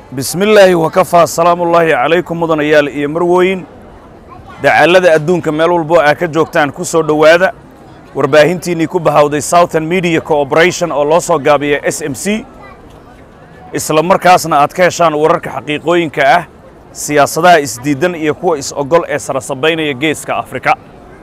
bismi illaahi wakafaa salaamullaahi calaykum mudanayaal iyo marwooyin dacallada adduunka meel walboo aa ka joogtaan ku soo dhowaada warbaahintiinnii ku bahawday southern media cooperation oo loo soo gaabiya s m c isla markaasna aad ka heshaan wararka xaqiiqooyinka ah siyaasadaha isdiiddan iyo kuwa is-ogol ee sarasabaynaya geeska afrika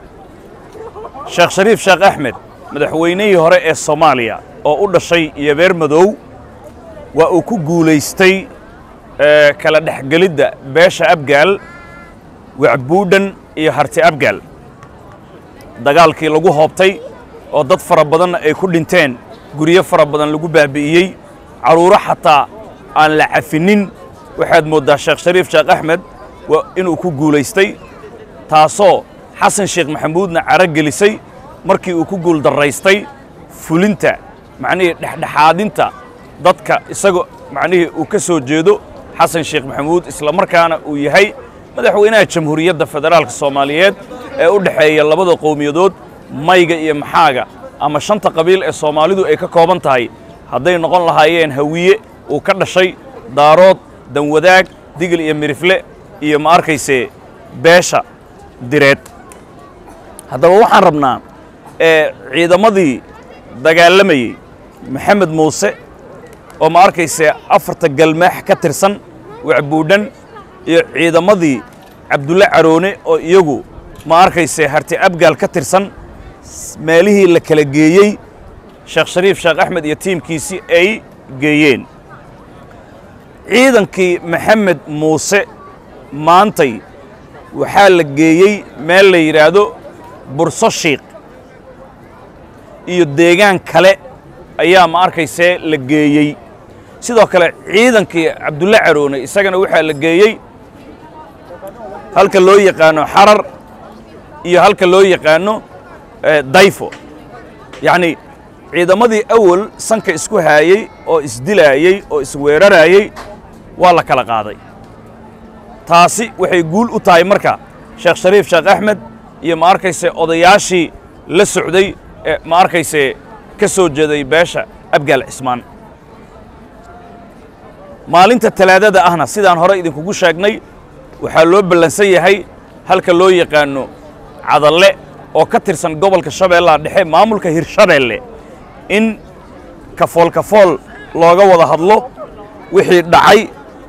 sheekh shariif sheekh axmed madaxweynihii hore ee soomaaliya oo u dhashay yobeer madow waa uu ku guulaystay kala dhexgelidda beesha abgaal wacbuudhan iyo harti abgaal dagaalkii lagu hoobtay oo dad fara badanna ay ku dhinteen guryo fara badan lagu baabi'iyey carruuro xataa aan la cafinin waxaad mooddaa sheekh shariif sheekh axmed inuu ku guulaystay taasoo xasan sheekh maxamuudna caro gelisay markii uu ku guuldarraystay fulinta macnihii dhexdhexaadinta dadka isagoo macnihii uu ka soo jeedo xasan sheekh maxamuud isla markaana uu yahay madaxweynaha jamhuuriyadda federaalka soomaaliyeed ee u dhexeeya labada qowmiyadood mayga iyo maxaaga ama shanta qabiil ee soomaalidu ay ka kooban tahay hadday noqon lahaayeen hawiye uu ka dhashay daarood danwadaag digil iyo mirifle iyo ma arkayse beesha direed haddaba waxaan rabnaa ee ciidamadii dagaalamayey maxamed muuse oo ma arkayse afarta galmaax ka tirsan wacbuudhan iyo ciidamadii cabdulle caroone oo iyagu ma arkayse harti abgaal ka tirsan meelihii la kala geeyey sheekh shariif sheekh axmed iyo tiimkiisii ay geeyeen ciidankii maxamed muuse maantay waxaa la geeyey meel la yidhaahdo burso shiikh iyo deegaan kale ayaa ma arkaysee la geeyey sidoo kale ciidankii cabdulle caroone isagana waxaa la geeyey halka loo yaqaano xarar iyo halka loo yaqaano dayfo yacnii ciidamadii awal sanka isku haayey oo isdilaayey oo isweeraraayey waa la kala qaaday taasi waxay guul u tahay marka sheekh shariif sheekh axmed iyo ma arkayse odayaashii la socday ee ma arkayse ka soo jeeday beesha abgaal cismaan maalinta talaadada ahna sidaan hore idinkugu sheegnay waxaa loo ballansan yahay halka loo yaqaano cadalle oo ka tirsan gobolka shabeellaha dhexe maamulka hirshabeelle in kafool kafool looga wada hadlo wixii dhacay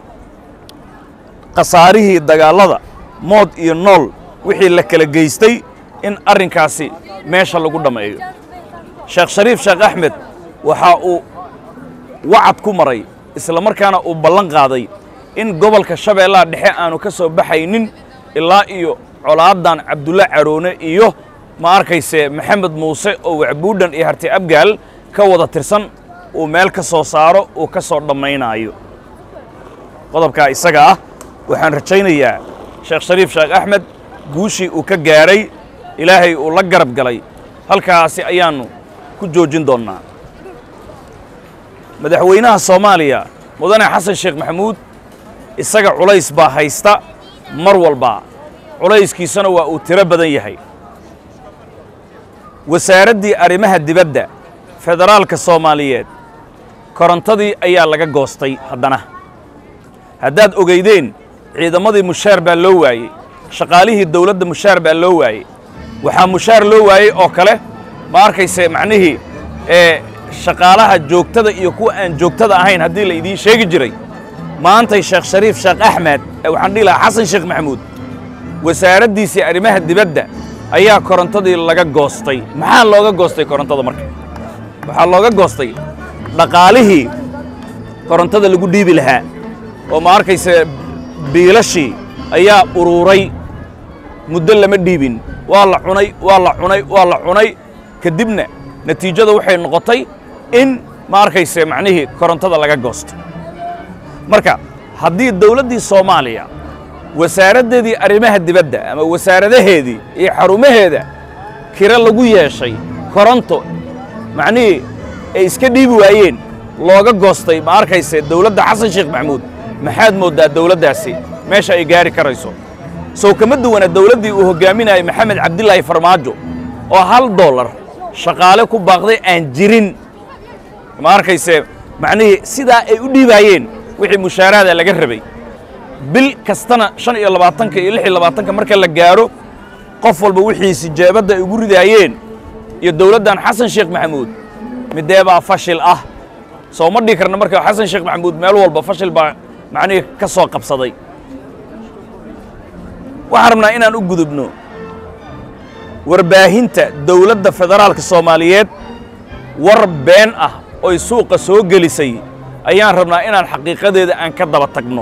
khasaarihii dagaallada mood iyo nool wixii la kala geystay in arrinkaasi meesha lagu dhammeeyo sheekh shariif sheekh axmed waxa uu wacad ku maray isla markaana uu ballan qaaday in gobolka shabeellaha dhexe aanu ka soo baxaynin ilaa iyo colaaddan cabdulle caroone iyo ma arkayse maxamed muuse oo wacbuudhan iyo harti abgaal ka wada tirsan uu meel ka soo saaro uu ka soo dhammaynaayo qodobkaa isaga ah waxaan rajaynayaa sheekh shariif sheekh axmed guushii uu ka gaadhay ilaahay uu la garab galay halkaasi ayaannu ku joojin doonnaa madaxweynaha soomaaliya mudane xasan sheekh maxamuud isaga culays baa haysta mar walba culayskiisana waa uu tiro badan yahay wasaaraddii arrimaha dibadda federaalka soomaaliyeed korontadii ayaa laga goostay haddana haddaad ogaydeen ciidamadii mushaar baa loo waayey shaqaalihii dawladda mushaar baa loo waayey waxaa mushaar loo waayey oo kale ma arkayse macnihii ee shaqaalaha joogtada iyo kuwa aan joogtada ahayn haddii la idiin sheegi jiray maantay sheekh shariif sheekh axmed waxaan dhihi lahaa xasan sheekh maxamuud wasaaraddiisii arrimaha dibadda ayaa korontadii laga goostay maxaa looga goostay korontada marka waxaa looga goostay dhaqaalihii korontada lagu dhiibi lahaa oo ma arkayse biilashii ayaa uruuray muddo lama dhiibin waa la cunay waa la cunay waa la cunay kadibna natiijada waxay noqotay in ma arkayse macnihii korontada laga goosto marka haddii dawladdii soomaaliya wasaaraddeedii arrimaha dibadda ama wasaaradaheedii iyo xarumaheeda kiro lagu yeeshay koronto macnihii ay iska dhiibi waayeen looga goostay ma arkayse dawladda xasan sheekh maxamuud maxaad mooddaa dawladdaasi meesha ay gaari karayso sow kama duwana dawladdii uu hoggaaminayay maxamed cabdilaahi farmaajo oo hal dollar shaqaale ku baaqday aan jirin ma arkayse macnihii sidaa ay u dhiibaayeen wixii mushaaraada laga rabay bil kastana shan iyo labaatanka iyo lix iyo labaatanka marka la gaaro qof walba wixiisi jeebadda ay ugu ridaayeen iyo dowladdan xasan sheekh maxamuud midee baa fashil ah soo ma dhihi karna marka xasan sheekh maxamuud meel walba fashil baa macnihii ka soo qabsaday waxaan rabnaa inaan u gudubno warbaahinta dowladda federaalka soomaaliyeed war been ah oy suuqa soo gelisay ayaan rabnaa inaan xaqiiqadeeda aan ka daba tagno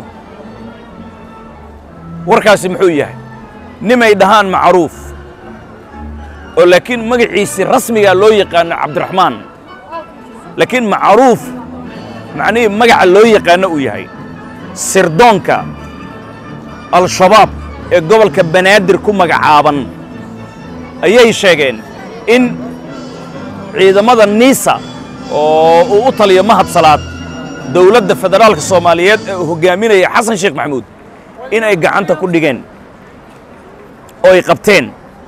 warkaasi muxuu yahay nimay dhahaan macruuf oo laakiin magaciisii rasmigaa loo yaqaano cabdiraxmaan laakiin macruuf macnihii magaca loo yaqaano uu yahay sirdoonka al-shabaab ee gobolka banaadir ku magacaaban ayay sheegeen in ciidamada niisa oo uu u taliyo mahad salaad dowladda federaalka soomaaliyeed ee uu hoggaaminaya xasan sheekh maxamuud in ay gacanta ku dhigeen oo ay qabteen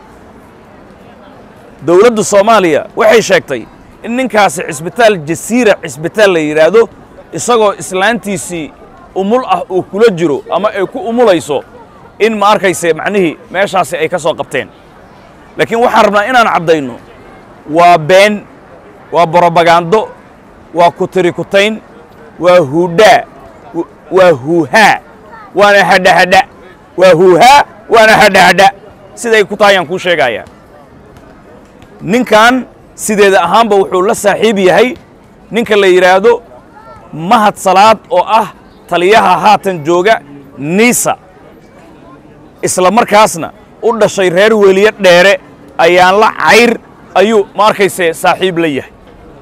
dowladda soomaaliya waxay sheegtay in ninkaasi cisbitaal jasiira cisbitaal la yidhaahdo isagoo islaantiisii umul ah uu kula jiro ama ay ku umulayso in ma arkayse macnihii meeshaasi ay ka soo qabteen laakiin waxaan rabnaa inaan caddayno waa been waa borobagando waa kutirikutayn waa huudhaa waa huuhaa waana hadhahadha waa huuhaa waana hadhahadha siday ku tahay ayaan kuu sheegayaa ninkan sideeda ahaanba wuxuu la saaxiib yahay ninka la yidhaahdo mahad salaad oo ah taliyaha haatan jooga niisa isla markaasna u dhashay reer weliye dheere ayaan la cayr ayuu ma arkayse saaxiib la yahay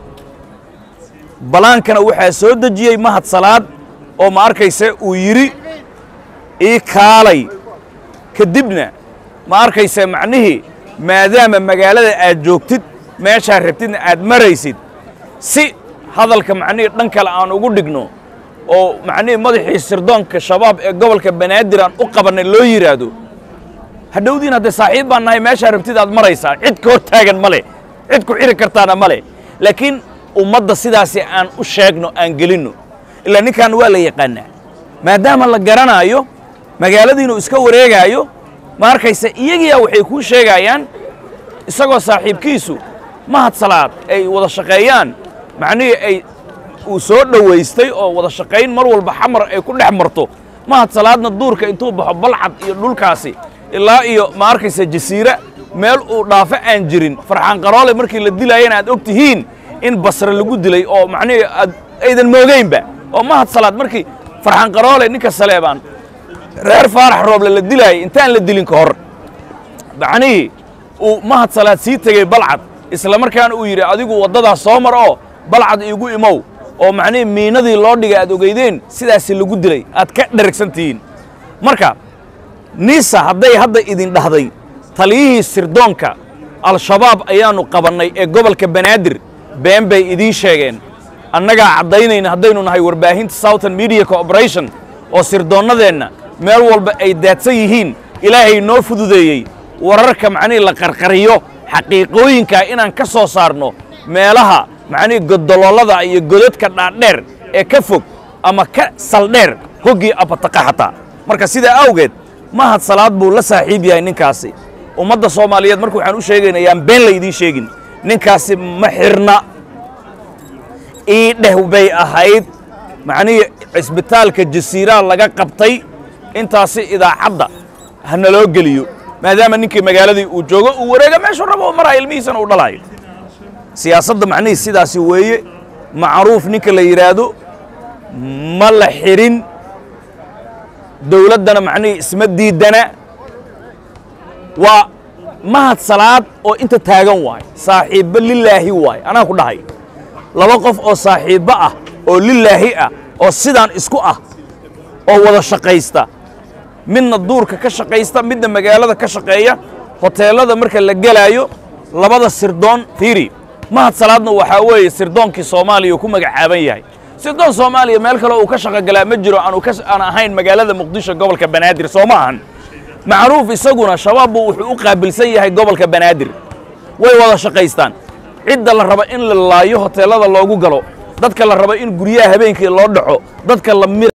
balaankana waxaa soo dejiyey mahad salaad oo ma arkayse uu yidhi ii kaalay kadibna ma arkayse macnihii maadaama magaalada aad joogtid meeshaa rabtidna aad maraysid si hadalka macnihii dhan kale aan ugu dhigno oo macnihii madaxii sirdoonka shabaab ee gobolka banaadir aan u qabannay loo yidhaahdo hadhowdiin haddee saaxiib baan nahay meeshaa rabtid aad maraysaa cid ka hor taagan ma leh cid ku xiri kartaana ma leh laakiin ummadda sidaasi aan u sheegno aan gelinno ilaa ninkan waa la yaqaanaa maadaama la garanaayo magaaladiinuu iska wareegaayo ma arkayse iyagiyaa waxay kuu sheegayaan isagoo saaxiibkiisu mahad salaad ay wada shaqeeyaan macnihii ay uu soo dhowaystay oo wada shaqayn mar walba xamar ay ku dhex marto mahad salaadna duurka intuu baxo balcad iyo dhulkaasi ilaa iyo ma arkayse jasiira meel uu dhaafo aan jirin farxaan qaroole markii la dilaayana aad og tihiin in basre lagu dilay oo macnihii aad aydan moogeynba oo mahad salaad markii farxaan qaroole ninka saleebaan reer faarax rooble la dilaayay intaan la dilin ka hor macnihii uu mahad salaad sii tegey balcad isla markaana uu yidhi adigu waddadaas soo mar oo balcad iigu imow oo macnihii miinadii loo dhigay aad ogeydeen sidaasi lagu dilay aad ka dheragsan tihiin marka niisa hadday hadda idin dhahday taliyihii sirdoonka al-shabaab ayaannu qabannay ee gobolka banaadir been bay idiin sheegeen annagaa caddaynayna haddaynu nahay warbaahinta southern media corporation oo sirdoonnadeenna meel walba ay daadsan yihiin ilaahay noo fududeeyey wararka macnihii la qarqariyo xaqiiqooyinkaa inaan ka soo saarno meelaha macnihii godolollada iyo godadka dhaadheer ee ka fog ama ka saldheer hoggii abataqa xataa marka sidaa awgeed mahad salaad buu la saaxiib yahay ninkaasi ummadda soomaaliyeed marka waxaan u sheegayna yaan been laydiin sheegin ninkaasi ma xirna ii dheh bay ahayd macnihii cisbitaalka jasiiraha laga qabtay intaasi idaacadda ha naloo geliyo maadaama ninkii magaaladii uu joogo uu wareega meeshuu rabo u maraayo ilmihiisana uu dhalaayo siyaasadda macnihii sidaasi weeye macruuf ninka la yidhaahdo ma la xidhin dowladdana macnihii isma diidana waa mahad salaad oo inta taagan waay saaxiibbo lilaahi waay anaa ku dhahay laba qof oo saaxiibbo ah oo lilaahi ah oo sidaan isku ah oo wada shaqaysta midna duurka ka shaqaysta midna magaalada ka shaqeeya hoteellada marka la gelaayo labada sirdoon fiiri mahad salaadna waxaa weeye sirdoonkii soomaaliya uu ku magacaaban yahay sirdoon soomaaliya meel kale uu ka shaqogalaa ma jiro aanu ka aan ahayn magaalada muqdisho gobolka banaadir soo ma ahan macruuf isaguna shabaabbu wuxuu u qaabilsan yahay gobolka banaadir way wada shaqaystaan cidda la raba in la laayo hoteellada loogu galo dadka la raba in guryaha habeenkii loo dhaco dadka la